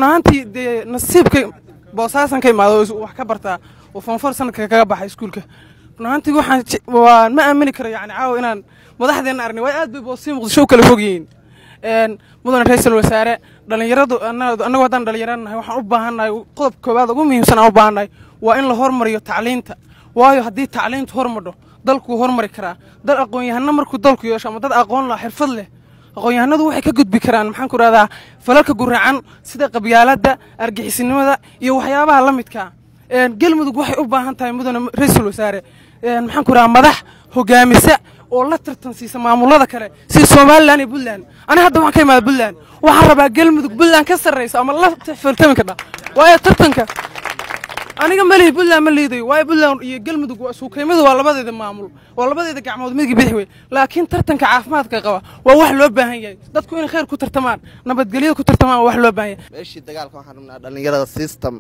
ahaantii dee nasiibka boosaasan ka imaado oo wax ka bartaa oo foonfor sanadka kaga baxay iskuulka run ahaantii waxaan je- waan ma aamini karo yani caawa inaan madaxdeena aragnay waa aad bay boosii muqdisho u kala fog yihiin een mudane ra-iisul wasaare dhalinyaradu anna- annagu haddaan dhalinyaro nahay waxaan u baahannahay qodob koowaad ugu muhiimsan aan u baahannahay waa in la hormariyo tacliinta waayo haddii tacliintu hormadho dalkuu hormari karaa dal aqoon-yahano markuu dalku yeesho ama dad aqoon lah xirfad leh aqoon-yahanadu waxay ka gudbi karaan maxaan ku rahdaa falalka guracan sida qabyaaladda argixisinimada iyo waxyaabaha la midkaa een galmudug waxay u baahan tahay mudane ra-iisul wasaare een maxaan ku rahdaa madax hogaamisa oo la tartansiisa maamulada kale sida somalilan iyo puntland ani hadda waxaan ka imaada puntland waxaan rabaa galmudug puntland ka sarraysa ama la faltami kadha waayo tartanka aniga malihi puntland ma liidayo waayo puntland iyo galmudug waa suukaymadu waa labadeeda maamul waa labadeeda gacmood midga bidix wey laakiin tartanka caafimaadka qaba waa wax loo baahan yahay dadku inay khayr ku tartamaan nabadgelyada ku tartamaan waa wax loo baahan yahay meeshii dagaalka waxaan rabnaa dhallinyarada system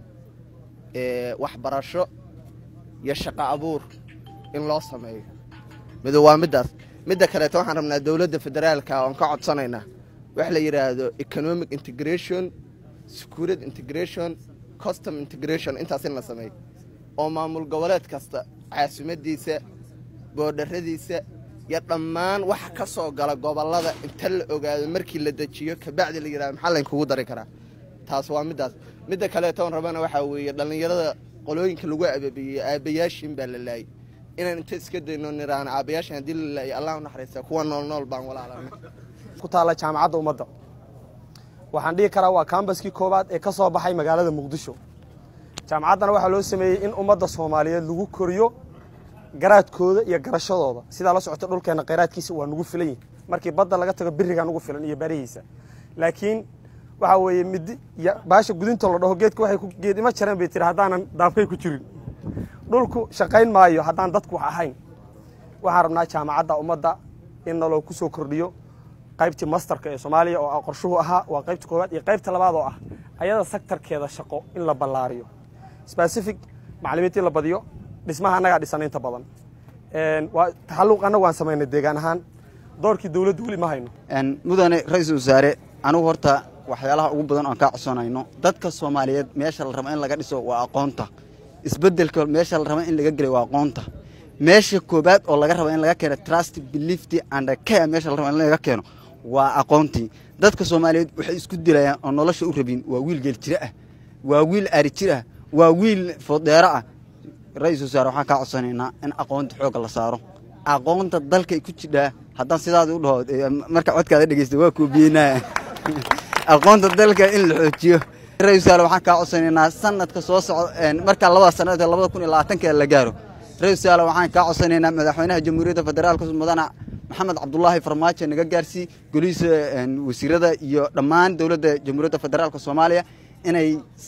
ee waxbarasho iyo shaqo abuur in loo sameeyo mido waa middaas midda kaleeto waxaan rabnaa dowladda federaalka oon ka codsanaynaa wax la yidhaahdo economic integration security integration custom integration intaas in la sameeyo oo maamul goboleed kasta caasimadiisa boodharadiisa iyo dhammaan waxa ka soo gala gobollada inta la ogaado markii la dejiyo kabacdi la yidhahdo maxaa laynkugu dari karaa taas waa middaas midda kaleetoon rabana waxaa weeye dhallinyarada qolooyinka lagu abaabiyey aabbayaashin baa la laayay inaan inta iska dayno niraano aabbayaashan haddii la laayay allah u naxariista kuwa nool nool baan walaalana ku taalla jaamacadda ummadda waxaan dhihi karaa waa kambaskii koowaad ee ka soo baxay magaalada muqdisho jaamacaddana waxaa loo sameeyey in ummadda soomaaliyeed lagu koriyo garaadkooda iyo garashadooda sidaa la socota dhulkeenna khayraadkiisa waa nugu filan yihin markii badda laga tago birigaa nugu filan iyo barihiisa laakiin waxaa weeye midi iyo baasha gudinta la dhaho geedka waxay ku geed ima jareen bay tiri haddaanan daabkay ku jirin dhulku shaqayn maayo haddaan dadku wax ahayn waxaan rabnaa jaamacadda ummadda in naloo ku soo kordhiyo qaybtii masterka ee soomaaliya oo qorshuhu ahaa waa qaybta koowaad iyo qaybta labaad oo ah ayada sektarkeeda shaqo in la ballaariyo specific macalimiintii la badiyo dhismaha annagaa dhisan inta badan waa taxalluq annagu waan samaynay deegaan ahaan doorkii dowladdu weli ma hayno mudane ra-iisul wasaare anigu horta waxyaalaha ugu badan oon kaa codsanayno dadka soomaaliyeed meesha la rabo in laga dhiso waa aqoonta isbedelka meesha la rabo in laga gelay waa aqoonta meesha koobaad oo laga rabo in laga keeno trust beliefty and care meesha la rabo in laga keeno waa aqoontii dadka soomaaliyeed waxay isku dilayaan oo nolosha u rabin waa wiil geeljire ah waa wiil ari jir ah waa wiil foodeero ah ra-iisul wasaare waxaan kaa codsanaynaa in aqoonta xoogga la saaro aqoonta dalkay ku jidhaa haddaan sidaadi u dhaho marka codkaada dhegeysta waa koobiyeynaa aqoonta dalka in la xoojiyo ra-isul wasaare waxaan kaa codsanaynaa sanadka soo socda markaa labada sanad labada kun iyo labaatanka la gaaro ra-isul wasaare waxaan kaa codsanaynaa madaxweynaha jamhuuriyadda federaalka mudane maxamed cabdulaahi farmaajo naga gaarsii golihiisa wasiirada iyo dhammaan dowladda jamhuuriyadda federaalka soomaaliya inay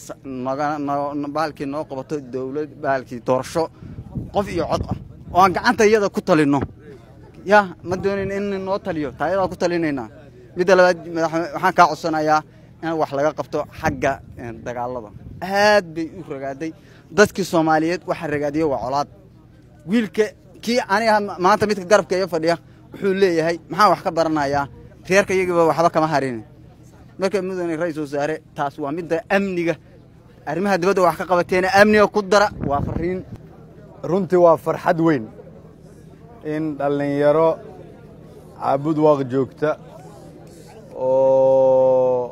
bahalkii noo qabato dowlad bahalkii doorasho qof iyo cod ah oo aan gacanta iyada ku talinno ya ma doonin in noo taliyo taayadaa ku talinaynaa midda labaad waxaan kaa codsanayaa in wax laga qabto xagga dagaalada aad bay u ragaaday dadkii soomaaliyeed waxaa ragaadiya waa colaad wiilka kii aniga maanta midka garabka iyo fadhiya wuxuu leeyahay maxaan wax ka baranayaa reerka iyagiiba waxba kama harin marka mudane ra-iisul wasaare taas waa midda amniga arrimaha dibadda wax ka qabateena amniga ku dara waa fariin runtii waa farxad weyn in dhallinyaro caabud waaq joogta oo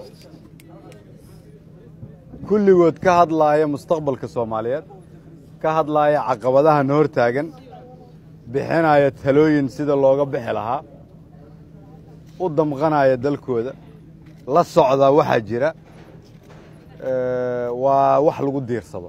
kulligood ka hadlaaya mustaqbalka soomaaliyeed ka hadlaaya caqabadaha na hor taagan bixinaya talooyin sida looga bixi lahaa u damqanaya dalkooda la socda waxaa jira waa wax lagu diirsado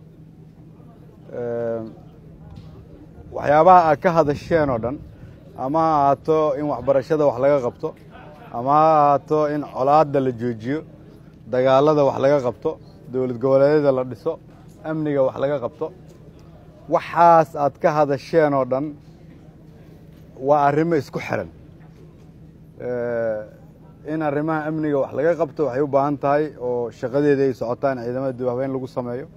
waxyaabaha aad ka hadasheen oo dhan ama ha ahaato in waxbarashada wax laga qabto ama ha ahaato in colaadda la joojiyo dagaalada wax laga qabto dowlad goboleedyada la dhiso amniga wax laga qabto waxaas aad ka hadasheen oo dhan waa arrimo isku xiran in arrimaha amniga wax laga qabto waxay u baahan tahay oo shaqadeeda ay socotaan ciidamada dibhabeyn lagu sameeyo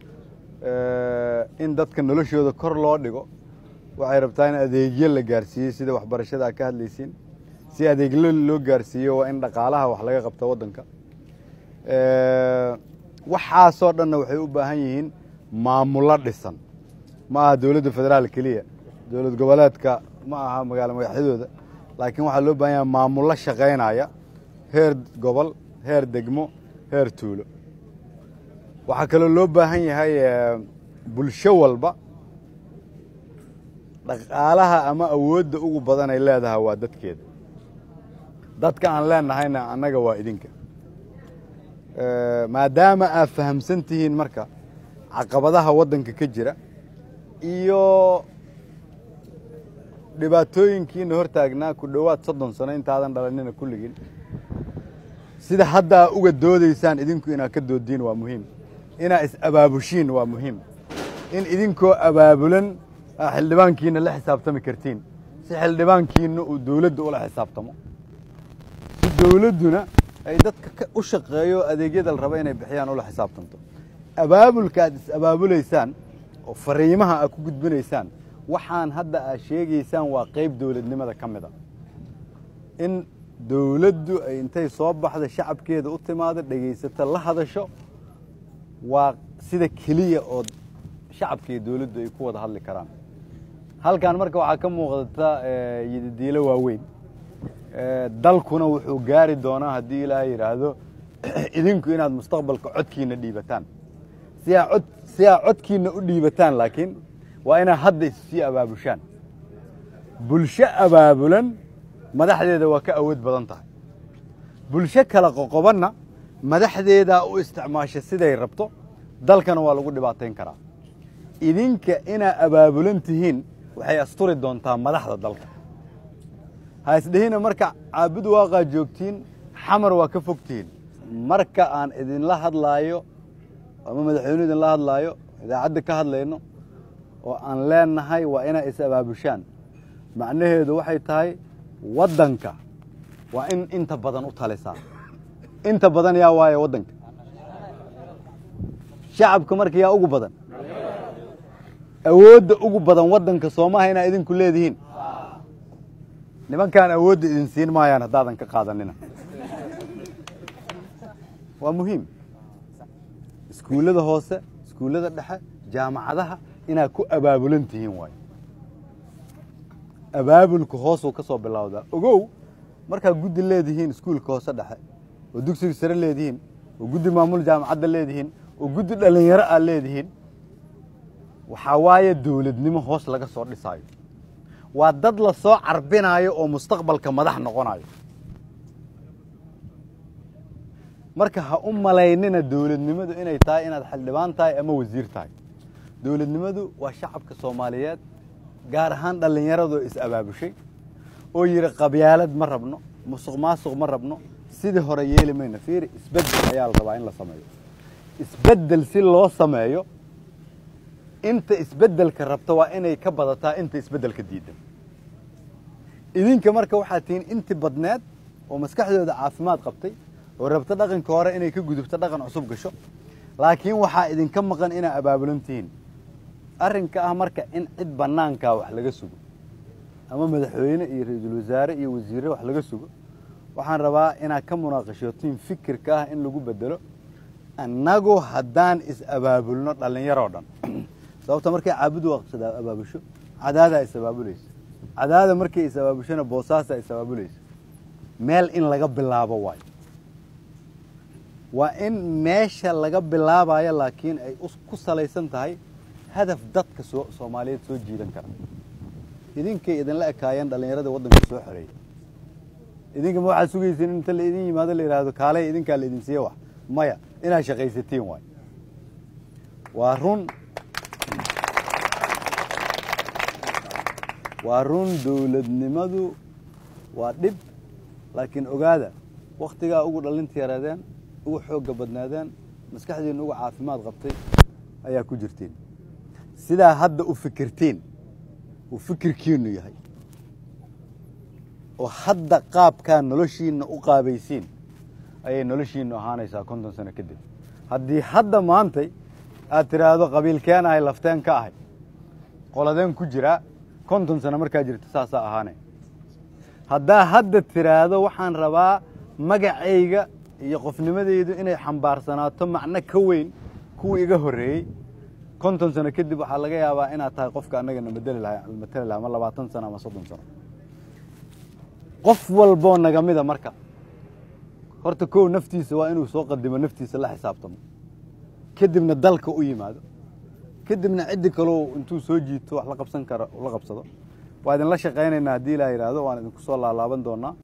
in dadka noloshooda kor loo dhigo waxay rabtaa in adeegyo la gaarsiiyo sida waxbarashada aad ka hadlaysiin si adeegyo loo gaarsiiyo waa in dhaqaalaha wax laga qabto waddanka waxaasoo dhanna waxay u baahan yihiin maamullo dhisan ma aha dowladda federaal keliya dowlad goboleedka ma aha magaalo magaxyadooda laakiin waxaa loo baahan yahay maamullo shaqaynaya heer gobol heer degmo heer tuulo waxaa kaloo loo baahan yahay eh, bulsho walba dhaqaalaha ama awoodda ugu badan ay leedahay waa dadkeeda dadka aan leenahayna annaga waa idinka Eh, maadaama aad fahamsan tihiin marka caqabadaha waddanka ka jira iyo dhibaatooyinkiina hortaagnaa ku dhowaad soddon sano intaadan dhalanina kulligiin sida hadda aa uga doodaysaan idinku inaad ka doodiin waa muhiim inaad is-abaabushiin waa muhiim in idinkoo abaabulan aa xildhibaankiina la xisaabtami kartiin si xildhibaankiina uu dowladda ula xisaabtamo si dowladduna ay dadka ka- u shaqeeyo adeegyada la raba inay bixiyaan ula xisaabtanto abaabulka aad is-abaabulaysaan oo fariimaha aad ku gudbinaysaan waxaan hadda aad sheegaysaan waa qayb dowladnimada ka mid a in dowladdu ay intay soo baxda shacabkeeda u timaado dhegaysato la hadasho waa sida keliya oo shacabka iyo dowladdu ay ku wada hadli karaan halkan marka waxaa ka muuqdata eh, yididiilo waaweyn Eh, dalkuna wuxuu gaari doonaa haddii ilaahay yidhaahdo idinku inaad mustaqbalka codkiina dhiibataan si aa cod si aa codkiina u dhiibataan laakiin waa inaad hadda issii abaabushaan bulsho abaabulan madaxdeeda waa ka awood badan tahay bulsho kala qoqobanna madaxdeedaa u isticmaasha siday rabto dalkana waa lagu dhibaatayn karaa idinka inaa abaabulan tihiin waxay asturi doontaa madaxda dalka ha isdhihina marka caabud waaqaa joogtiin xamar waa ka fogtihiin marka aan idinla hadlaayo ama madaxweynuhu idinla hadlaayo idaacadda ka hadlayno oo aan leenahay waa inaa is abaabushaan macnaheedu waxay tahay waddanka waa in inta badan u talisaa inta badan yaa waaye waddanka shacabka marka yaa ugu badan awoodda ugu badan waddanka soomaha inaa idinku leedihiin nimankaan awoodda idin siin maayaan haddaadan ka qaadanina waa muhiim iskuullada hoose iskuullada dhexe jaamacadaha inaad ku abaabulan tihiin waayo abaabulka hoosuu ka soo bilowdaa ogow markaad guddi leedihiin iskuulka hoose dhexe oo dugsiga sare leedihiin oo guddi maamul jaamacadda leedihiin oo guddi dhallinyaro aad leedihiin waxaa waaye dowladnimo hoos laga soo dhisaayo waa dad la soo carbinaayo oo mustaqbalka madax noqonayo marka ha u malaynina dowladnimadu inay tahay inaad xildhibaan tahay ama wasiir tahay dowladnimadu waa shacabka soomaaliyeed gaar ahaan dhallinyaradoo is abaabushay oo yidhi qabyaalad ma rabno musuq maasuq ma rabno sidii hore yeeli mayno fiiri isbeddel ayaa la rabaa in la sameeyo isbeddel si loo sameeyo inta isbeddelka rabta waa inay ka badataa inta isbeddelka diidan idinka marka waxaad tihiin inti badneed oo maskaxdooda caafimaad qabtay oo rabta dhaqanka hore inay ka gudubto dhaqan cusub gasho laakiin waxaa idinka maqan inaa abaabulan tihiin arrinka ah marka in cid bannaankaa wax laga sugo ama madaxweyne iyo ra-iisul wasaare iyo wasiirre wax laga sugo waxaan rabaa inaad ka munaaqashootiin fikirka ah in lagu bedelo annagu haddaan is-abaabulno dhallinyaroo dhan sababta markay caabudu waqsada abaabusho cadaadaa is abaabulaysa cadaada markay is abaabushona boosaasaa is abaabulaysa meel in laga bilaabo waayo waa in meesha laga bilaabayo laakiin ay us- ku salaysan tahay hadaf dadka soo soomaaliyeed soo jiidan kara idinkay idinla ekaayeen dhallinyarada waddanka soo xoreeyay idinka ma waxaad sugaysiin inta la idin yimaado la yidhaahdo kaalay idinkaa la idin siiye wax maya inaad shaqaysatiin waayo waa run waa run dowladnimadu waa dhib laakiin ogaada wakhtigaa ugu dhalinta yaraadeen ugu xoogga badnaadeen maskaxdiinna ugu caafimaad qabtay ayaa ku jirtiin sidaa hadda u fikirtiin uu fikirkiinnu yahay oo hadda qaabkaa noloshiinna u qaabaysiin ayay noloshiinnu ahaanaysaa konton sano kadib haddii hadda maantay aad tidhaahdo qabiilkeen ahay lafteen ka ahay qoladeen ku jiraa konton sano markaa jirta saasaa ahaanay haddaa hadda tidhaahdo waxaan rabaa magacayga iyo qofnimadeydu inay xambaarsanaato macno ka weyn kuwii iga horreeyey konton sano kadib waxaa laga yaabaa inaad tahay qofka annagana madeli laha mateli laha ama labaatan sano ama soddon sano qof walboo naga mida marka horta kow naftiisa waa inuu soo qadimo naftiisa la xisaabtamo kadibna dalka u yimaado kadibna ciddi kaleo intuu soo jiito wax la qabsan karo la qabsado waa idinla shaqaynaynaa haddii ilaa yidhaahdo waan idinku soo laalaaban doonaa